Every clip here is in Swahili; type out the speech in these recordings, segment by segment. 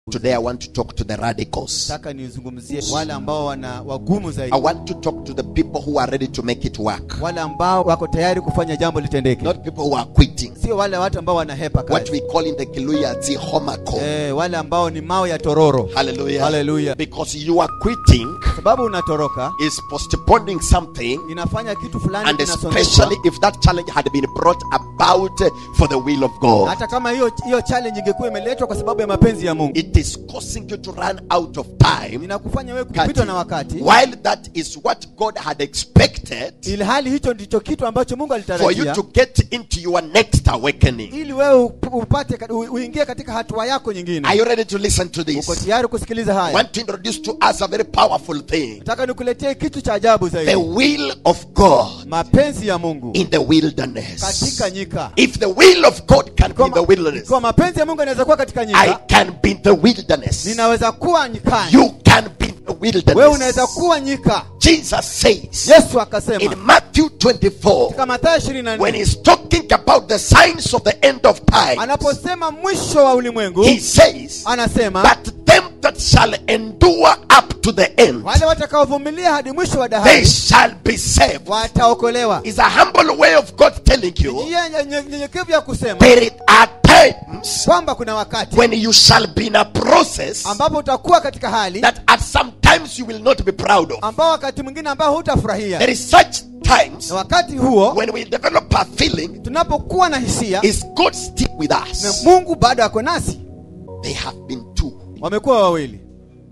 Today I want to talk to the radicals. nataka nizungumzie wale ambao wana wagumu zaidi I want to talk to the people who are ready to make it work. wale ambao wako tayari kufanya jambo litendeke Not people who are quitting. sio wale watu ambao wanahepa What kazi we call in the Kiluya zi homako. eh, wale ambao ni mawe ya tororo Hallelujah. Hallelujah. Because you are quitting sababu unatoroka is postponing something inafanya kitu fulani and kinasongeshwa. especially if that challenge had been brought about for the will of God. hata kama hiyo hiyo challenge ingekuwa imeletwa kwa sababu ya mapenzi ya Mungu It is causing you to run out of time inakufanya wewe Kati. kupitwa na wakati while that is what God had expected ili hali hicho ndicho kitu ambacho Mungu for you alitarajia to get into your next awakening. ili wewe up- upate kat- u- uingie katika hatua yako nyingine Are you ready to listen to uko this? tayari kusikiliza I haya want to introduce to us a very powerful thing nataka nikuletee kitu cha ajabu the zaidi will of God mapenzi ya Mungu in the wilderness. katika nyika If the will of God can be in the wilderness, kwa mapenzi ya Mungu yanaweza kuwa katika I nyika can be in the wilderness. ninaweza kuwa nyikani You can be in the wewe unaweza wilderness. kuwa nyika Jesus says Yesu in akasema Matthew 24, katika Mathayo 24 when he's talking about the signs of the end of time, anaposema mwisho wa ulimwengu he says, anasema But them that shall endure up to the end, wale watakaovumilia hadi mwisho wa they dahari shall be saved. wataokolewa Is a humble way of God telling you njia nye- nye- nyenyekevu ya kusema there are times kwamba kuna wakati when you shall be in a process ambapo utakuwa katika hali that at some times you will not be proud of. ambao wakati mwingine ambao hutafurahia There is such times na wakati huo when we develop a feeling, tunapokuwa na hisia is God still with na us? Mungu bado ako nasi They have been two wamekuwa wawili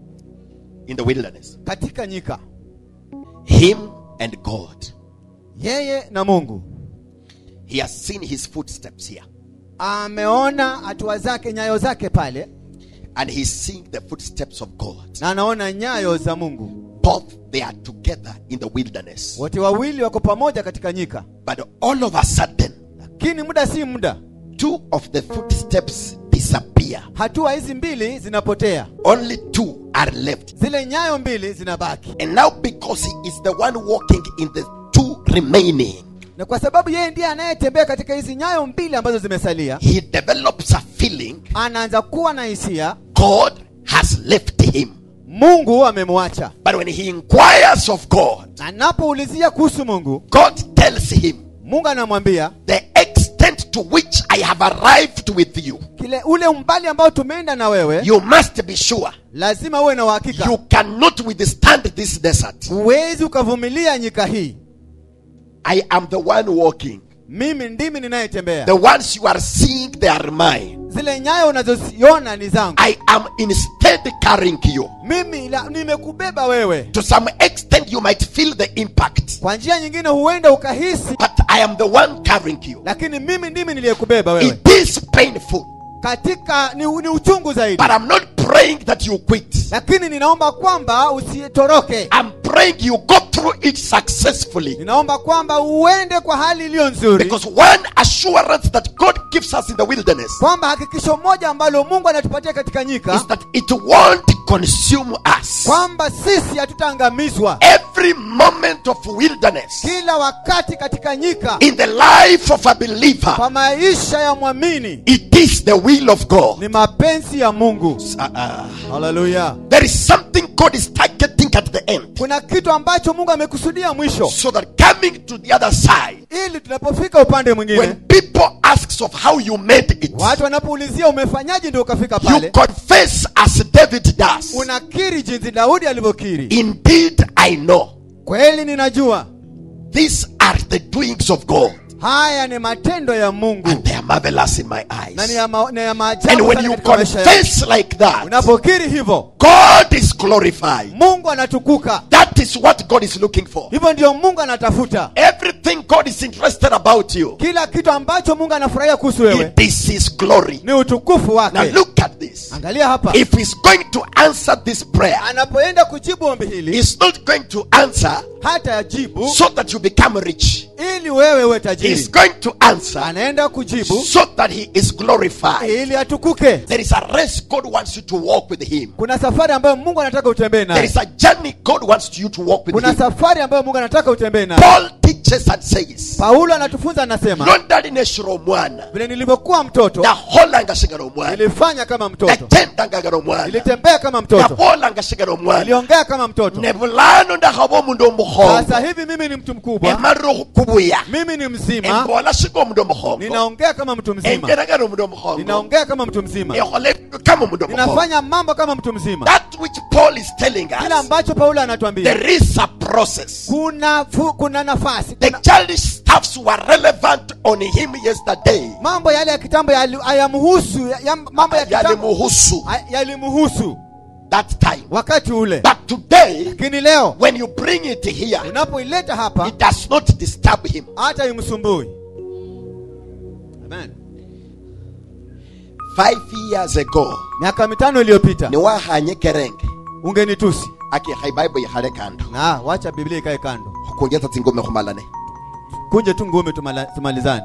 in the wilderness katika nyika Him and God. yeye na Mungu He has seen his footsteps here, ameona hatua zake nyayo zake pale and he's seeing the footsteps of God. na anaona nyayo za Mungu Both they are together in the wilderness. wote wawili wako pamoja katika nyika But all of a sudden, lakini muda si muda two of the footsteps disappear. hatua hizi mbili zinapotea Only two are left. zile nyayo mbili zinabaki And now, because he is the one walking in the two remaining, na kwa sababu yeye ndiye anayetembea katika hizi nyayo mbili ambazo zimesalia he develops a feeling anaanza kuwa na hisia God has left him. mungu amemwacha But when he inquires of God, anapoulizia kuhusu mungu God tells him, mungu anamwambia The extent to which I have arrived with you, kile ule umbali ambao tumeenda na wewe you must be sure lazima uwe na uhakika you cannot withstand this desert. huwezi ukavumilia nyika hii I am the one walking. mimi ndimi ninayetembea The ones you are seeing, they are mine. zile nyayo unazoziona ni zangu I am instead carrying you. mimi la- nimekubeba wewe To some extent, you might feel the impact, kwa njia nyingine huenda ukahisi but I am the one carrying you. lakini mimi ndimi niliyekubeba wewe It is painful, katika ni, ni uchungu zaidi but I'm not praying that you quit. lakini ninaomba kwamba usitoroke I'm praying you go through it successfully. ninaomba kwamba uende kwa hali iliyo nzuri Because one assurance that God gives us in the wilderness kwamba hakikisho moja ambalo mungu anatupatia katika nyika is that it won't consume us. kwamba sisi hatutaangamizwa Every moment of wilderness kila wakati katika nyika in the life of a believer, kwa maisha ya mwamini it is the will of God. ni mapenzi ya mungu Uh-uh. haleluya There is something God is targeting at the end. kuna kitu ambacho mungu amekusudia mwisho So that coming to the other side, ili tunapofika upande mwingine when people ask of how you made it, watu wanapoulizia umefanyaje ndio ukafika you pale confess as David does. unakiri jinsi daudi alivyokiri Indeed, I know kweli ninajua these are the doings of God, haya ni matendo ya mungu and they are marvelous in my na ni eyes. ya, ma, ni ya And maajabu when sana you katika maisha yangu. confess like that, unapokiri hivyo God is glorified. mungu anatukuka That is what God is looking for. hivyo ndio mungu anatafuta Everything God is interested about you, kila kitu ambacho mungu anafurahia kuhusu wewe it is His glory. ni utukufu Now wake look at this. angalia hapa If He's going to answer this prayer, anapoenda kujibu ombi hili He's not going to answer hata yajibu so that you become rich. ili wewe uwe He's tajiri going to answer anaenda kujibu so that He is glorified. ili atukuke There is a race God wants you to walk with Him. kuna safari ambayo mungu anataka utembee There naye is a journey God wants you to walk with kuna Him. safari ambayo mungu anataka utembee naye Paul teaches teaches and says paulo anatufunza anasema londali neshira omwana vile nilivyokuwa mtoto yaholanga sigala omwana nilifanya kama mtoto yajendangagala omwana nilitembea kama mtoto yabolanga sigala omwana niliongea kama mtoto ne bulano ndakhaba omundu omukhongo sasa hivi mimi ni mtu mkubwa emarire okhukubuya mimi ni mzima embola siga omundu omukhongo ninaongea kama mtu mzima engeragana omundu omukhongo ninaongea kama mtu mzima ekhola ebintu kama omundu omukhongo ninafanya mambo kama mtu mzima that which paul is telling kile us ambacho paulo anatuambia there is a process kuna fu, kuna nafasi the kuna, childish stuffs were relevant on him yesterday mambo yale ya kitambo yali- hayamhusu ya, ya, mambo ya kitambo yalimuhusu hay- yalimhusu that time wakati ule but today lakini leo when you bring it here unapoileta hapa it does not disturb him hata imsumbui Amen. five years ago miaka mitano iliyopita niwahanye kerenge ungenitusi akikha ibaibo ikhale kando na wacha biblia ikae kando khukungeza tsingome khumalane kunje tu ngumi tumala- tumalizane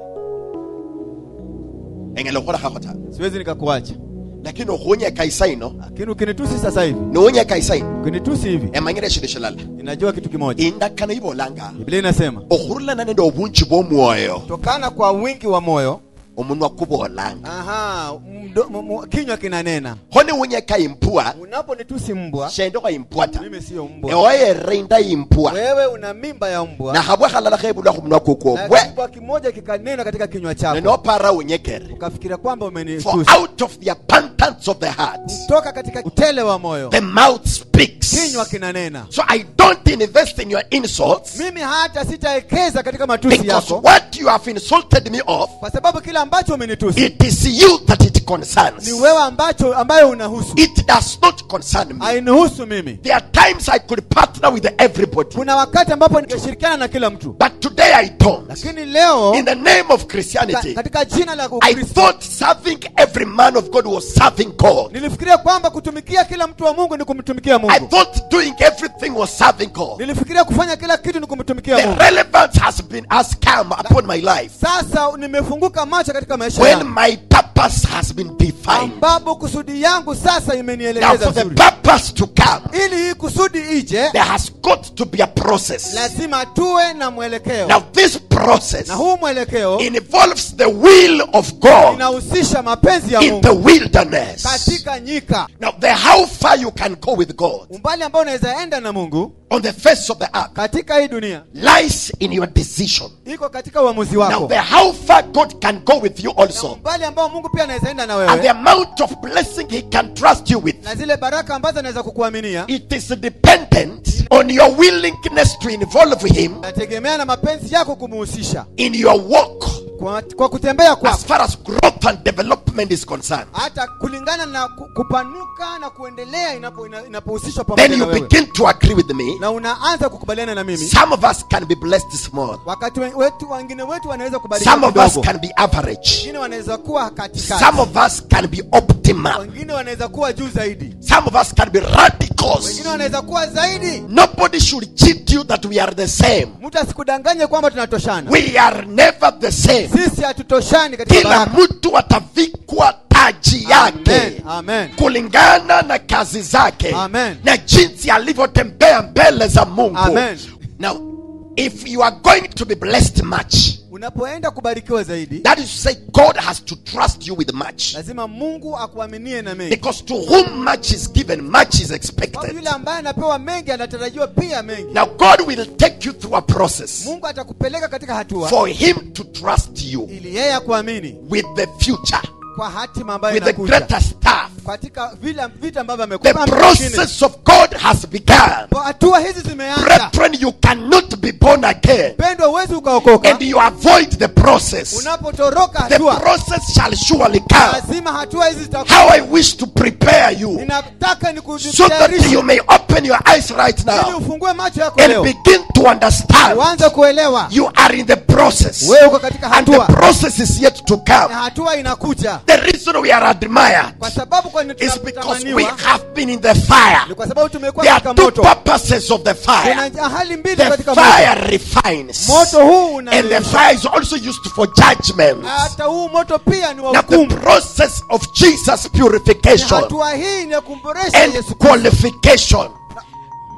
engela khukholakakho ta siwezi nikakuacha lakini okhunyeka isaino lakini ukinitusi sasa hivi niwunyeka isaino ukinitusi hivi emanyire shindu shilala inajua kitu kimoja indakano ibolanga biblia inasema okhurulana nende obunji bw'omwoyo tokana kwa wingi wa moyo omunwa kubolanga aha mdo, m, m, kinywa kinanena kho niwunyeka impua unaponitusi mbwa shendokho impua ta mimi siyo mbwa ewoyerinda impua wewe una mimba ya mbwa nakhabwa khalala khebulwa khumunwa kukwo na bwe kibwa kimoja kikanena katika kinywa chako nenopara unyekere ukafikiria kwamba for umenitusi out of the abundance of the heart kutoka katika utele wa moyo the mouth speaks kinywa kinanena so i don't invest in your insults mimi hata sitaekeza katika matusi because yako what you have insulted me of kwa sababu kile ambacho umenitusi it is you that it concerns ni wewe ambacho ambayo unahusu it does not concern me hainihusu mimi there are times i could partner with everybody kuna wakati ambapo ningeshirikiana na kila mtu but today i don't lakini leo in the name of ka, christianity katika jina la i ukristo thought serving every man of god was serving god nilifikiria kwamba kutumikia kila mtu wa mungu ni kumtumikia i mungu thought doing everything was serving god nilifikiria kufanya kila kitu ni kumtumikia the mungu relevance has been has come upon my life sasa nimefunguka macho katika maisha when yangu my purpose has been defined ambapo kusudi yangu sasa now imenielekeza for the vizuri purpose to come ili hii kusudi ije there has got to be a process lazima tuwe na mwelekeo now this process na huu mwelekeo involves the will of god inahusisha mapenzi ya in the mungu wilderness katika nyika now the how far you can go with god umbali ambao unaweza enda na mungu on the face of the earth katika hii dunia lies in your decision iko katika uamuzi now wako the how far god can go with you na also umbali ambao mungu pia anaweza enda na and the wewe amount of blessing he can trust you with na zile baraka ambazo anaweza kukuaminia it is dependent on your willingness to involve him nategemea na mapenzi yako kumuhusisha in your walk kwa, kwa kutembea as kwako far as growth and development is concerned hata kulingana na ku- kupanuka na kuendelea inapo- ina- inapohusishwa then pamoja na you wewe begin to agree with me na unaanza kukubaliana na mimi some of us can be blessed small wakati we- wetu wengine wetu wanaweza kubarikiwa some of us kidogo can be average wengine wanaweza kuwa katikati some of us can be optimal wengine wanaweza kuwa juu zaidi some of us can be radicals wengine wanaweza kuwa zaidi nobody should cheat you that we are the same mtu asikudanganye kwamba tunatoshana we are never the same sisi hatutoshani katika kila baraka mtu atavikwa taji amen, yake amen. kulingana na kazi zake Amen. na jinsi alivyotembea mbele za mungu Amen. now if you are going to be blessed much unapoenda kubarikiwa zaidi that is to say god has to trust you with much lazima mungu akuaminie na mengi because to whom much is given much is kwa expected yule ambaye anapewa mengi anatarajiwa pia mengi now god will take you through a process mungu atakupeleka katika hatua for him to trust you ili yeye akuamini with the future kwa hatima ambayo with the inakuja greater stuff katika vile vita ambavyo the amekupa process of god has begun hatua hizi zimeanza brethren you cannot be born again pendwa uwezi ukaokoka and you avoid the process unapotoroka the hatua process shall surely come lazima hatua hizi how zitakuwa i wish to prepare you ninataka so that you nikutayarishe may open your eyes right ili now ufungue macho yako and leo begin to understand uanze kuelewa you are in the process wewe uko katika and the hatua process is yet to na come hatua inakuja the reason we are admired kwa sababu kwa nini is because we tunatamaniwa have been in the fire ni kwa sababu tumekuwa there are katika two moto purposes of the fire kuna hali mbili the katika moto fire refines moto huu and the unayeyusha. fire is also used for judgment hata huu moto pia ni wa now the hukumu process of jesus Ni purification hatua hii ni ya kumboresha and yesu Kristo qualification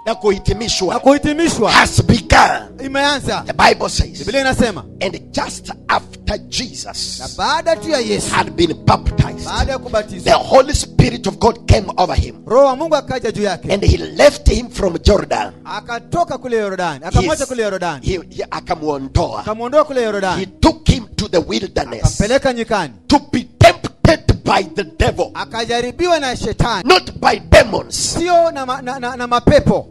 na kuhitimishwa na kuhitimishwa has begun. imeanza The Bible says, biblia inasema and just after na Jesus baada tu ya yesu had been baptized, baada ya the kubatizwa Holy Spirit of God came over him roho wa mungu akaja juu yake and he left him from Jordan. akatoka kule yorodani akamwacha Yes. kule yorodani He, he, akamuondoa. akamwondoa kule He yorodani took him to the wilderness akampeleka nyikani to be tempted by the devil, akajaribiwa na shetani not by demons. sio na, ma, na, na, na mapepo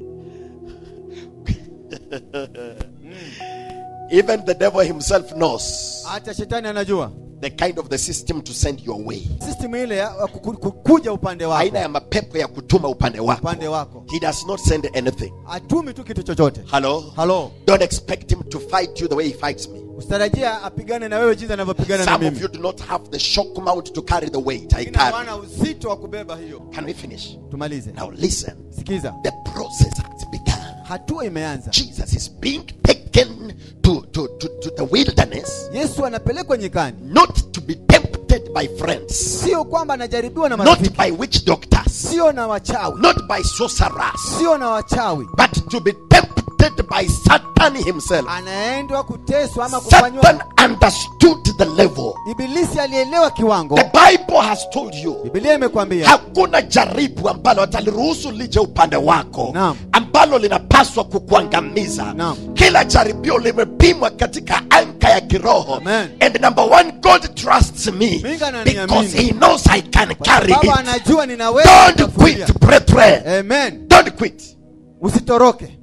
Even the devil himself knows hata shetani anajua the kind of the system to send your way. system ile ya ya kuku- kukuja upande Aina wako ya mapepo ya kutuma upande wako. upande wako He does not send anything. atumi tu kitu chochote Hello? halo Don't expect him to fight you the way he fights me. usitarajia apigane na wewe jinsi anavyopigana na Some of mimi you do not have the shock mount to carry the weight I Wengine carry. hawana uzito wa kubeba hiyo Can we finish? tumalize Now listen. sikiza The process has begun. hatua imeanza Jesus is being taken to, to, to, to the wilderness, yesu anapelekwa nyikani not to be tempted by friends, sio kwamba anajaribiwa na not marafiki by witch doctors, sio na wachawi not by sorcerers, sio na wachawi but to be tempted by Satan himself. anaendwa kuteswa ama Satan kufanywa understood the level. ibilisi alielewa kiwango The Bible has told you bibilia imekwambia hakuna jaribu ambalo ataliruhusu lije upande wako Naam. ambalo linapaswa kukuangamiza Naam. kila jaribio limepimwa katika anka ya kiroho Amen. and number one god trusts me Mungu ananiamini. because he knows i can carry baba it anajua ninaweza don't kufuatilia. quit brethren amen don't quit usitoroke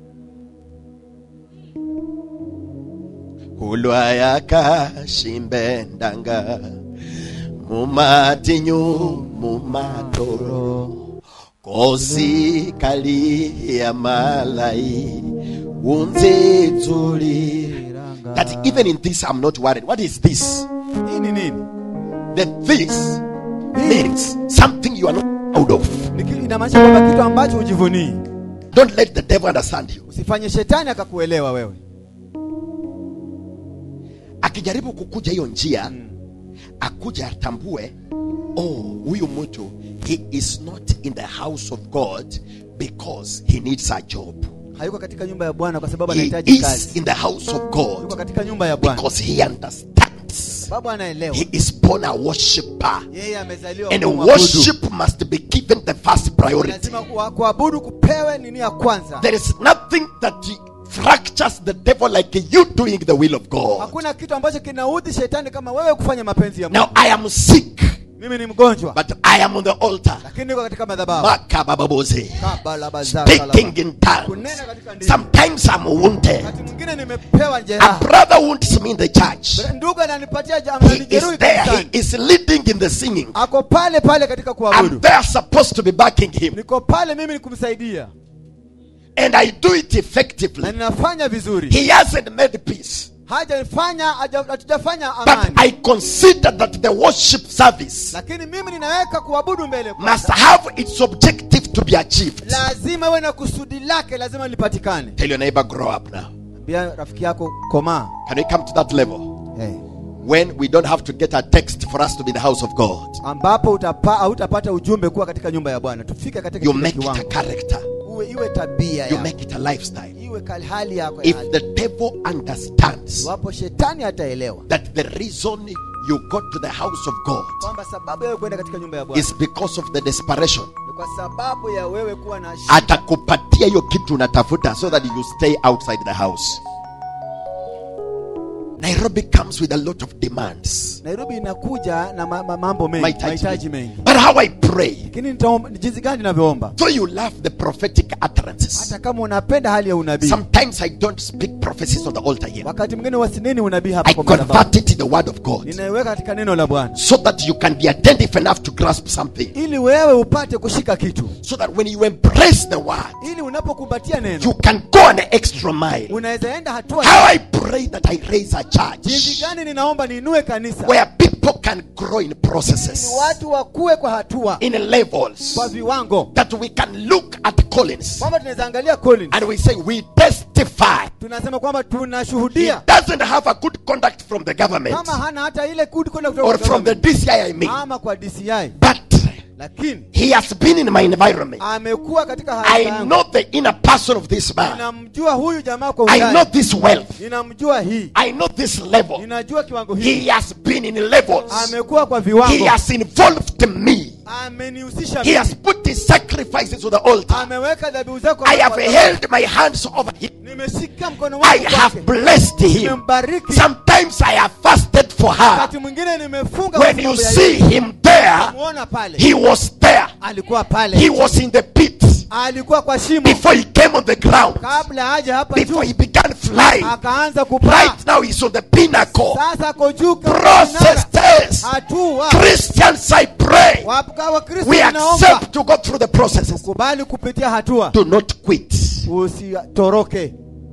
hulwayakashimbendanga mumatinyu mumatoro kosi kali ya malai unzitsuli that even in this i'm not worried what is this hii ni nini that this means something you are not proud of Ni ki- inamaanisha kwamba kitu ambacho hujivunii don't let the devil understand you usifanye shetani akakuelewa wewe akijaribu kukuja hiyo njia akuja atambue oh huyu mtu he is not in the house of god because he needs a job hayuko katika nyumba ya bwana kwa sababu he anahitaji is kazi in the house of yuko god katika nyumba ya bwana because he understands sababu anaelewa he is born a worshipper yeye amezaliwa and kuwa mwabudu. worship must be given the first priority lazima kuwa- kuabudu kupewe nini ya kwanza there is nothing that fractures the devil like you doing the will of god hakuna kitu ambacho kinaudhi shetani kama wewe kufanya mapenzi ya Mungu. now i am sick mimi ni mgonjwa but i am on the altar lakini niko katika madhabahu Makabababoze. Kabalabazaka speaking in tongues. kunena katika ndimi Sometimes I'm wounded. wakati mwingine nimepewa A jeraha brother wounds me in the church. ndugu ananipatia ja- He ananijeruhi is there. kanisani. He is leading in the singing. ako pale pale katika I'm kuabudu there supposed to be backing him. niko pale mimi ni kumsaidia And I do it na effectively. ninafanya vizuri He hasn't made peace. hajafanya haja- hatujafanya But amani I consider that the worship service lakini mimi ninaweka kuabudu mbele must have its objective to be achieved. lazima iwe na kusudi lake lazima lipatikane Tell your neighbor, grow up now. ambia rafiki yako komaa Can we come to that level? hey. When we don't have to get a text for us to be in the house of God. ambapo utapa, hautapata ujumbe kuwa katika nyumba ya bwana tufike katika You kile make it a kiwango character. uwe iwe tabia You yako make it a lifestyle. iwe kal- hali yako ya if hali. the devil understands iwapo shetani ataelewa that the reason you go to the house of God kwamba sababu ya wewe kwenda katika nyumba ya bwana is because of the desperation, ni kwa sababu ya wewe kuwa na shida. atakupatia hiyo kitu unatafuta so that you stay outside the house. Nairobi comes with a lot of demands. nairobi inakuja na ma, ma, mambo mengi Mahitaji mahitaji mengi. mengi But how I pray, lakini nitaomba- ni jinsi gani ninavyoomba though you love the prophetic utterances, hata kama unapenda hali ya unabii sometimes I don't speak prophecies on the altar here. wakati mwingine wasineni unabii hapa I kwa madhabahu convert it to the word of God ninaiweka katika neno la bwana so that you can be attentive enough to grasp something. ili wewe upate kushika kitu So that when you embrace the word, ili unapokumbatia neno you can go an extra mile. unaweza enda hatua How I pray that I raise a jinsi church gani ninaomba niinue kanisa where people can grow in ili processes, watu wakue kwa hatua in levels, kwa viwango that we can look at Collins kwamba tunaweza angalia Collins and we say, We testify. tunasema kwamba He tunashuhudia doesn't have a good conduct from the government kama hana hata ile kudi kwenda kutoka or kwa from the government, DCI, I mean. ama kwa DCI But lakini He has been in my environment. amekuwa katika I hali yangu know the inner person of this man. ninamjua huyu jamaa kwa I know undani this wealth. ninamjua hii I know this level. ninajua kiwango hii He has been in levels. amekuwa kwa He viwango has involved me. amenihusisha He mimi. has put his sacrifices on the altar. ameweka dhabihu zako I have kwa- held my hands over him. nimeshika mkono I wangu have kwake blessed him. nimembariki Sometimes I have fasted for her. wakati mwingine nimefunga When kwa you sababu ya see yeye. him there, muona pale he was there. alikuwa He pale was in the pit alikuwa kwa shimo before he came on the ground. kabla haja hapa Before juu he began flying. akaanza kupaa Right now he's on the pinnacle. sasa ako juu kama kinara. Processes. hatua Christians, I pray. Wapka wa Kristo We tunaomba accept to go through the processes. kubali kupitia hatua Do not quit. usitoroke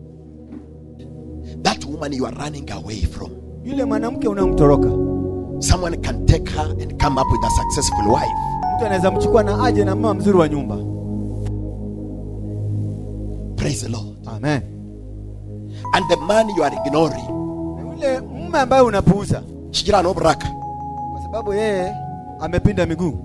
That woman you are running away from. yule mwanamke unamtoroka Someone can take her and come up with a successful wife. mtu anaweza mchukua na aje na mama mzuri wa nyumba Praise the Lord. amen And the man you are ignoring. Na yule mume ambaye unapuuza Shijira no braka. kwa sababu yeye amepinda miguu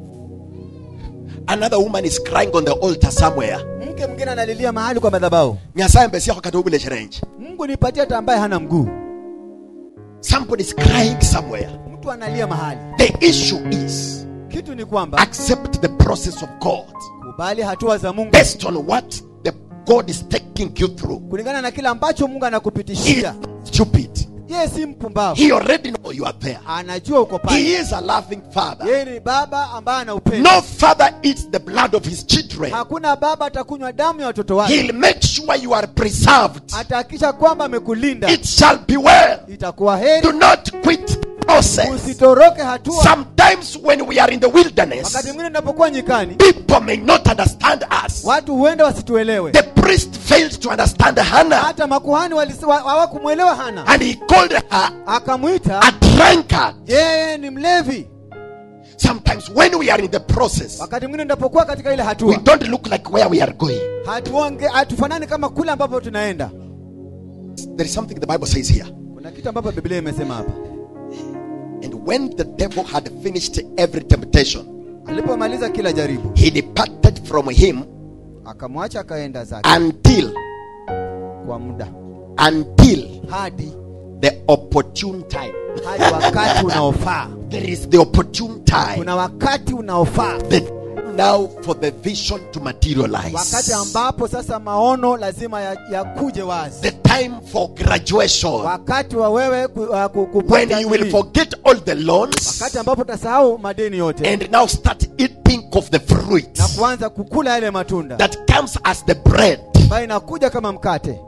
Another woman is crying on the altar somewhere. mke mwingine analilia mahali kwa madhabahu Nyasaye mbesi yako kati ubule challenge. mungu nipatie hata ambaye hana mguu Somebody is crying somewhere. mtu analia mahali The issue is kitu ni kwamba accept the process of God kubali hatua za mungu based on what the God is taking you through. kulingana na kile ambacho mungu He is anakupitishia not stupid. yeye si mpumbavu He already know you are there. anajua uko He pale is a loving father. yeye ni baba ambaye ana upendo No father eats the blood of his children. hakuna baba atakunywa damu ya watoto wake He'll make sure you are preserved. atahakikisha kwamba amekulinda It shall be well. itakuwa heri Do not quit the process. usitoroke hatua Sometimes when we are in the wakati wilderness, mwingine tunapokuwa nyikani people may not understand us. watu huenda wasituelewe The priest failed to understand Hannah hata makuhani walisi- wa- hawakumwelewa hana and he called her akamwita a drunkard. yeye ni mlevi Sometimes when we are in the process, wakati mwingine tunapokuwa katika ile we hatua don't look like where we are going. hatuonge hatufanani kama kule ambapo tunaenda There is something the Bible says here. kuna kitu ambapo biblia imesema hapa And when the devil had finished every temptation, alipomaliza kila jaribu he departed from him akamwacha akaenda zake until kwa muda until hadi the opportune time. hadi wakati unaofaa There is the opportune time. kuna wakati unaofaa The now for the vision to materialize. wakati ambapo sasa maono lazima yakuje ya yakuje wazi The time for graduation. wakati wa wewe ku, uh, ku, kupata When you will nini? forget all the loans wakati ambapo utasahau madeni yote and now start eating of the fruit na kuanza kukula yale matunda that comes as the bread. ambayo inakuja kama mkate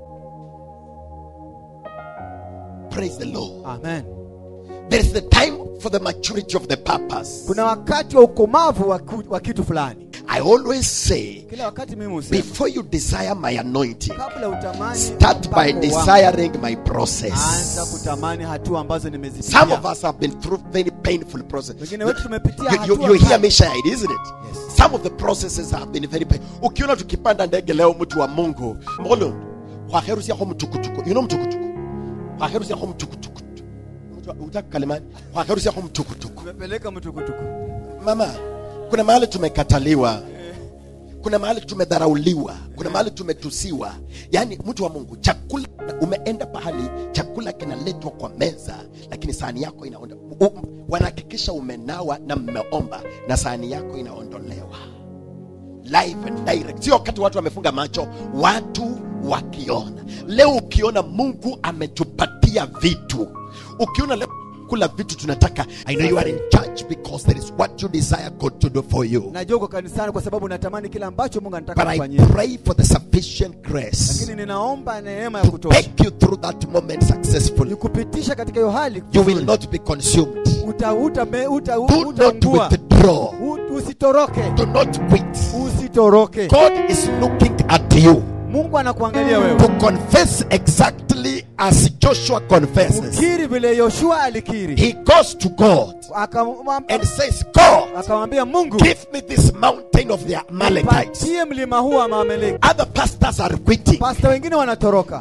Praise the Lord. amen There is the time for the maturity of the purpose. kuna wakati wa ukomavu wa, ku, wa kitu fulani I always say, kila wakati mimi husema before you desire my anointing, kabla utamani start by mpako wangu, desiring my anza process. kutamani hatua ambazo Some of nimezipitia us have been through very painful process. wengine wetu tumepitia You, you, hatua you hear kali. me shine, isn't it? Yes. Some of the processes have been very painful. Ukiona tukipanda ndege leo mtu wa Mungu, mbona kwa herusi yako mtukutuku. You know mtukutuku? Kwa herusi yako mtukutuku. Mtu utaka kalimani? Kwa herusi yako mtukutuku. tumepeleka mtukutuku Mama, kuna mahali tumekataliwa. Kuna mahali tumedharauliwa, kuna mahali tumetusiwa. Yaani mtu wa Mungu, chakula umeenda pahali chakula kinaletwa kwa meza, lakini sahani yako inaonda. u- Wanahakikisha umenawa na mmeomba na sahani yako inaondolewa live and direct, sio wakati watu wamefunga macho, watu wakiona. Leo ukiona Mungu ametupatia vitu, ukiona leo kula vitu tunataka, I know you are in church because there is what you desire God to do for you. najua uko kanisani kwa sababu natamani kile ambacho mungu anataka But I kufanyia pray for the sufficient grace lakini ninaomba neema ya to kutosha take you through that moment successfully. nikupitisha katika hiyo hali You will not be consumed. uta, uta, me- uta, Do not utaungua withdraw. U- usitoroke Do not quit. usitoroke God is looking at you mungu anakuangalia wewe to confess exactly as Joshua confesses. ukiri vile yoshua alikiri He goes to God Akamwam- and says, God, akamwambia mungu give me this mountain of the Amalekites. patie mlima huu wa maameleki Other pastors are quitting, pasta wengine wanatoroka but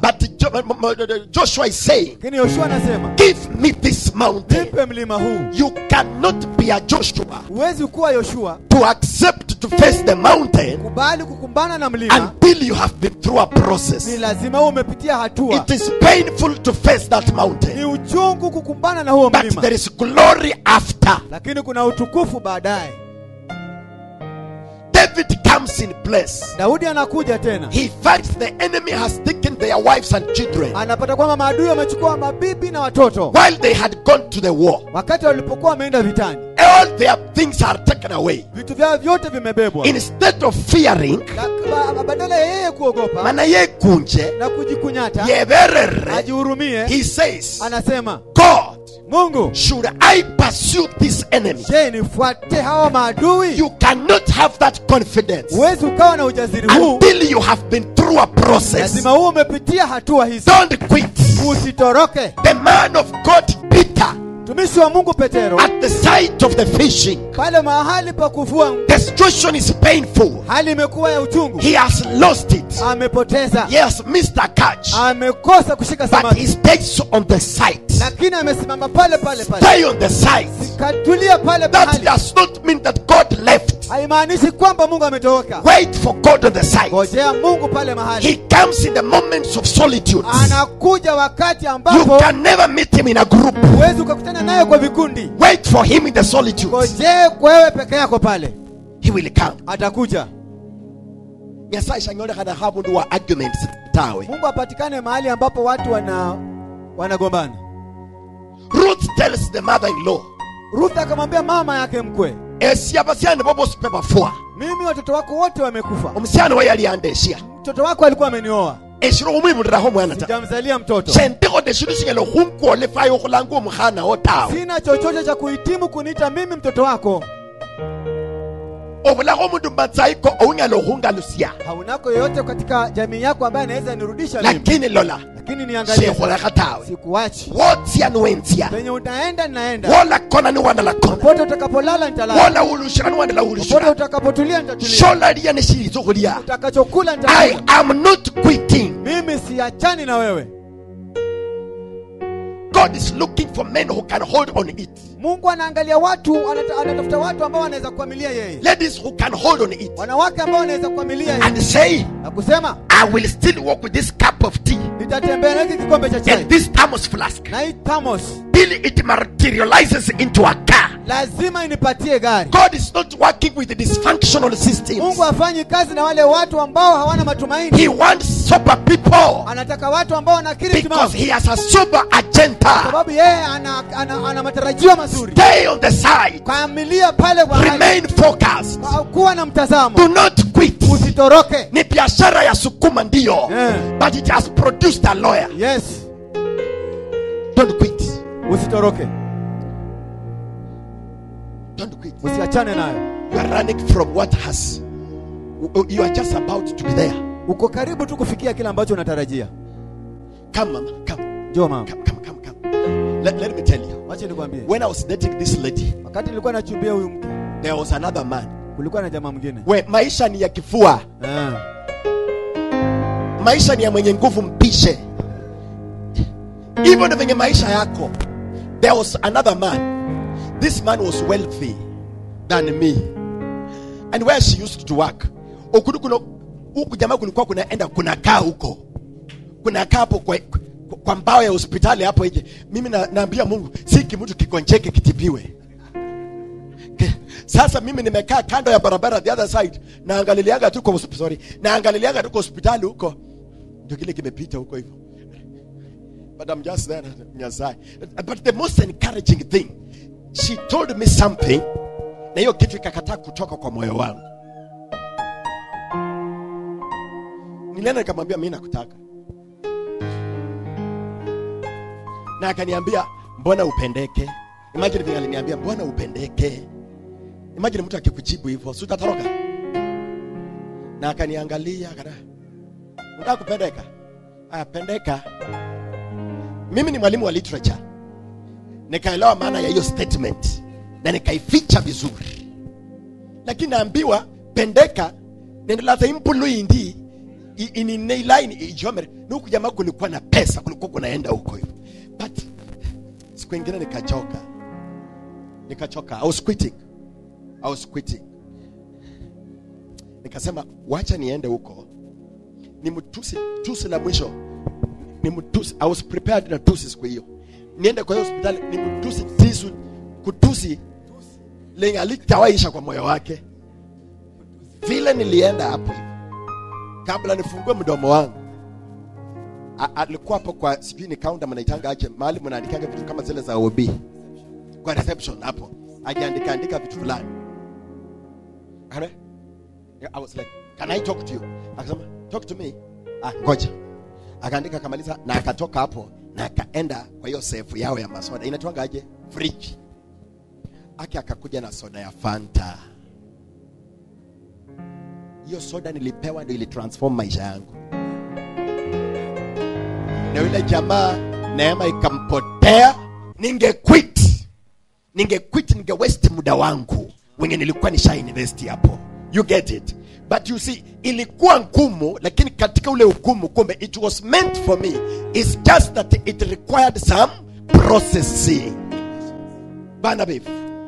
Jo- m- m- joshua is saying lakini yoshua anasema give me this mountain nipe mlima huu you cannot be a joshua huwezi kuwa yoshua to accept to face the mountain kubali kukumbana na mlima until you have been through a ni process lazima uwe umepitia hatua it is painful to face that ni mountain uchungu kukumbana na huo but mlima there is glory after lakini kuna utukufu baadaye david comes in place daudi anakuja tena he finds the enemy has taken their wives and children anapata kwamba maadui wamechukua mabibi na watoto while they had gone to the war wakati walipokuwa wameenda vitani all their things are taken away vitu vyao vyote vimebebwa instead of fearing Na- ba- badala ya yeye kuogopa mana yekunje na kujikunyata yeberere ajihurumie he says anasema god mungu should i pursue this enemy je nifuate hawa maadui you cannot have that confidence huwezi ukawa na ujasiri huu until you have been through a process lazima huo umepitia hatua hizi don't quit usitoroke the man of god peter mtumishi wa mungu petero at the site of the fishing pale mahali pa kuvua the situation is painful hali imekuwa ya uchungu he has lost it amepoteza he has missed a catch amekosa kushika but he samaki stays on the site lakini amesimama pale pale pale stay on the site katulia pale that mahali does not mean that god left haimaanishi kwamba mungu ametoroka wait for god on the site ngojea mungu pale mahali he comes in the moments of solitude anakuja wakati you ambapo can never meet him in a group huwezi ukakutana naye kwa vikundi wait for him in the solitude ngojee wewe peke yako pale he will come atakuja nyasaye shanyolekhana khabundu wa arguments tawe mungu apatikane mahali ambapo watu wana wanagombana ruth tells the mother-in-law ruth akamwambia mama yake mkwe esya basyane bo bosi pe bafua mimi watoto wako wote wamekufa omusyane we yali yandesya mtoto wako alikuwa amenioa eshiro khumwibuliraho omwana ta sijamzalia mtoto shendikhode shindu shinyala khunkwolefaya okhulanga omukhana wo tawe sina chochote cha kuhitimu kuniita mimi mtoto wako obulakho omundu mumatsaiko ounyala okhungalusya haunako yoyote katika jamii yako ambaye anaweza nirudisha mimi lakini lola lakini niangalie shekholekha tawe sikuachi wotsya niwensya penye utaenda ninaenda wolakona niwanalakona popote utakapolala nitalala wolawulushika niwandala popote wulushika utakapotulia nitatulia sholaliya neshiliza okhulya utakachokula i nitakula am not quitting mimi siachani na wewe god is looking for men who can hold on it mungu anaangalia watu anata, anatafuta watu ambao wanaweza kuamilia yeye ladies who can hold on it wanawake ambao wanaweza kuamilia yeye and say na kusema i will still walk with this cup of tea nitatembea na hiki kikombe cha chai and this thermos flask na hii thamos till it materializes into a car lazima inipatie gari god is not working with the dysfunctional systems mungu hafanyi kazi na wale watu ambao hawana matumaini he wants sober people anataka watu ambao wanakiri because timamu he has a sober agenda sababu yeye ana, ana, ana matarajio mazuri stay on the side kaamilia pale kwa hali. remain focused Kwa kuwa na mtazamo do not quit usitoroke ni biashara ya sukuma ndio Eh. but it has produced a lawyer yes don't quit usitoroke don't quit usiachane nayo you are running from what has you are just about to be there uko karibu tu kufikia kile ambacho unatarajia come mama come njoo mama come come come come let, let me tell you wache nikwambie when i was dating this lady wakati nilikuwa nachumbia huyu mke there was another man kulikuwa na jamaa mwingine we maisha ni ya kifua Ah. maisha ni ya mwenye nguvu mpishe hivyo ndio venye maisha yako there was another man this man was wealthy than me and where she used to work okudu kuno huku jamaa kulikuwa kunaenda kunakaa huko kunakaa hapo kwa, kwa, kwa mbao ya hospitali hapo nje mimi na, naambia mungu si kimtu kikonjeke kitibiwe Ke- sasa mimi nimekaa kando ya barabara the other side naangaliliaga tu kwa sorry naangaliliaga tu kwa hospitali huko ndio kile kimepita huko hivyo but I'm just there Nyasaye. but the most encouraging thing she told me something na hiyo kitu ikakataa kutoka kwa moyo wangu nilienda nikamwambia mimi nakutaka na akaniambia mbona upendeke imagine vile aliniambia mbona upendeke imagine mtu akikujibu hivyo si utatoroka na akaniangalia akana unataka kupendeka aya pendeka mimi ni mwalimu wa literature nikaelewa maana ya hiyo statement na nikaificha vizuri lakini naambiwa pendeka nendelaza impulu indi I- ini nei line ijomere nuku jamaa kulikuwa na pesa kulikuwa kunaenda huko hivyo but siku ingine nikachoka nikachoka I was quitting I was quitting nikasema wacha niende huko ni mtusi tusi la mwisho ni mtusi I was prepared na tusi siku hiyo niende kwa hiyo hospitali ni mtusi tisu kutusi lenye alitawaisha kwa moyo wake vile nilienda hapo hivi kabla nifungue mdomo wangu A- alikuwa hapo kwa sijui ni kaunta mnaitanga aje mahali mnaandikanga vitu kama zile za OB kwa reception hapo ajiandika andika vitu fulani Ana- Yeah, I was like, can I talk to you? Akasema, talk to me. Ah, ngoja. Akaandika akamaliza na akatoka hapo na akaenda kwa hiyo sefu yao ya masoda. Inatoanga aje? Fridge. Aki akakuja na soda ya Fanta. Hiyo soda nilipewa ndio ilitransform maisha yangu. Na yule jamaa neema ikampotea, ninge quit. Ninge quit, ninge waste muda wangu wenye nilikuwa nisha invest hapo. You get it? But you see, ilikuwa ngumu, lakini katika ule ugumu, kumbe it was meant for me. It's just that it required some processing. Barnabas,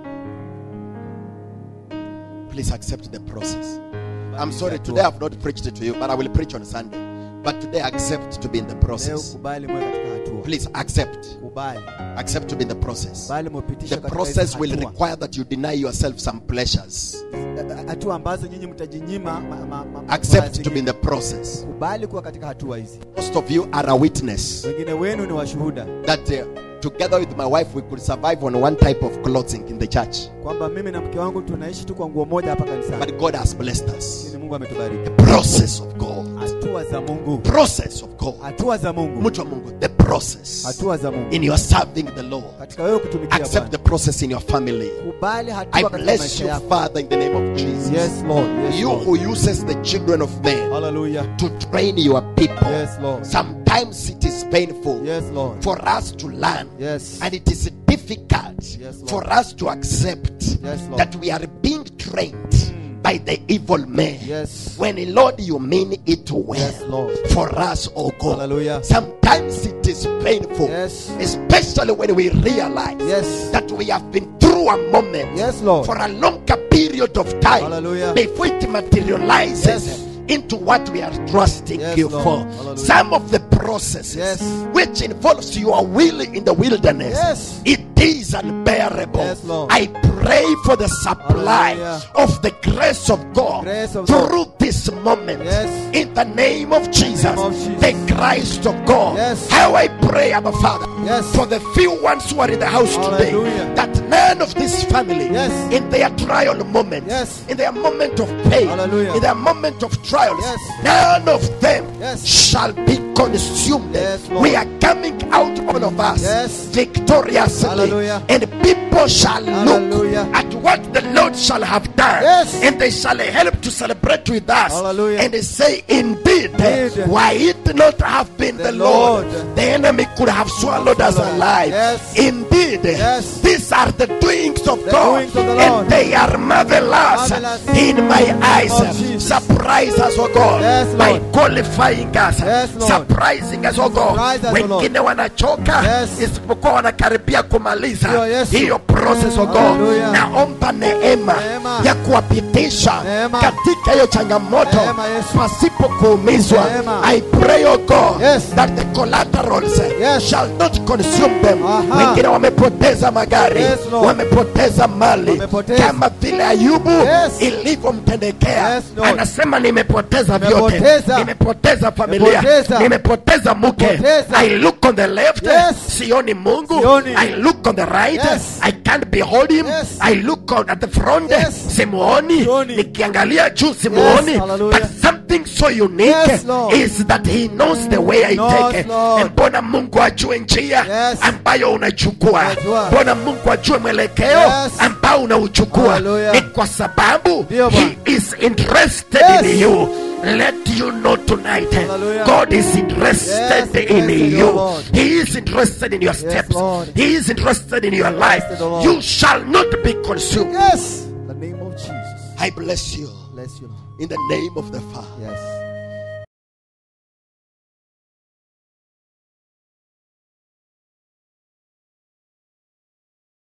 please accept the process. I'm sorry, today I've not preached it to you, but I will preach on Sunday. But today accept to be in the leo process. kubali mwe katika hatua Please accept. kubali Accept to be in the process. bali mupitishe The katika process hizi will hatua. require that you deny yourself some pleasures. hatua ambazo nyinyi mtajinyima ma- ma- ma- ma- Accept mara to be in zingine. the process. kubali kuwa katika hatua hizi Most of you are a witness wengine wenu ni washuhuda that uh, together with my wife we could survive on one type of clothing in the church. kwamba mimi na mke wangu tunaishi tu kwa nguo moja hapa kanisani But God has blessed us. lakini mungu ametubariki The process of God. hatua za mungu Process of God. hatua za mungu Mtu wa Mungu, the process hatua za mungu in your serving the Lord. katika wewe kutumikia Accept Bwana the process in your family. kubali I hatua katika bless maisha you, yako Father, in the name of Jesus. yes lord yes You lord who uses the children of men hallelujah to train your people. yes lord Sometimes it is painful yes lord for us to learn. yes And it is difficult Yes, Lord. for us to accept Yes, Lord. that we are being trained by the evil man. yes When, Lord, you mean it well Yes, Lord. for us, oh God. Hallelujah. Sometimes it is painful, Yes. especially when we realize Yes. that we have been through a moment Yes, Lord. for a longer period of time Hallelujah. before it materializes Yes. into what we are trusting Yes, you Lord. for. Hallelujah. Some of the processes Yes. which involves your will in the wilderness, Yes. it is unbearable. Yes, Lord. I pray for the supply Hallelujah. of the grace of God Grace of through this moment. Yes. In the name of Jesus, name of Jesus. the Christ of God. Yes. How I pray, Abba Father, Yes. for the few ones who are in the house today, Hallelujah. that none of this family, Yes. in their trial moment, Yes. in their moment of pain, Hallelujah. in their moment of trials, Yes. none of them Yes. shall be consumed. Yes, Lord. we are coming out, all of us, Yes. victoriously, Hallelujah. and people shall Hallelujah. look at what the Lord shall have done, Yes. and they shall help to celebrate with us, Hallelujah. and they say, Indeed, Indeed. why it not have been the, The Lord, Lord. the enemy could have swallowed us Swallowed. alive. Yes. Indeed, Yes. these are the doings of The God, doings of the Lord. and they are marvelous, Marvelous. in my eyes. of Jesus. Surprise us, oh God, Yes, by Lord. qualifying us, Yes, Lord. surprising us, oh God. Surprise us, oh Lord. Wengine wanachoka Yes. isipokuwa wanakaribia kumaliza Ndio, Yesu. hiyo process, oh God. Hallelujah. Naomba neema Neema. ya kuwapitisha Neema. katika hiyo changamoto Neema, Yesu. pasipo kuumizwa. Neema. I pray, oh God, Yes. that the collaterals Yes. shall not consume them. Aha. Wengine wamepoteza magari, Yes, Lord. wamepoteza mali, Wamepoteza. kama vile Ayubu Yes. ilivyomtendekea. Yes, Lord. Anasema nimepoteza vyote, Nimepoteza. nimepoteza familia, Nimepoteza. nimepoteza mke. Nimepoteza. I look on the left, Yes. sioni Mungu. Sioni. I look on the right, Yes. I can't behold him. Yes. I look on at the front, Yes. simuoni. Sioni. Nikiangalia juu simuoni. hallelujah. But something so unique Yes, Lord. is that he knows the way I knows, take. Lord. Mbona Mungu ajue njia Yes. ambayo unachukua? Anajua. Mbona Mungu ajue mwelekeo Yes. ambao unauchukua? Hallelujah. Ni kwa sababu Ndio, he Bwana. is interested Yes. in you. Let you know tonight, Hallelujah. God is interested Yes, in interested, you. oh Lord. He is interested in your steps. Lord. He is interested in your life. Interested, oh Lord. You shall not be consumed. yes the name of jesus I bless you bless you lord in the name of the Father, yes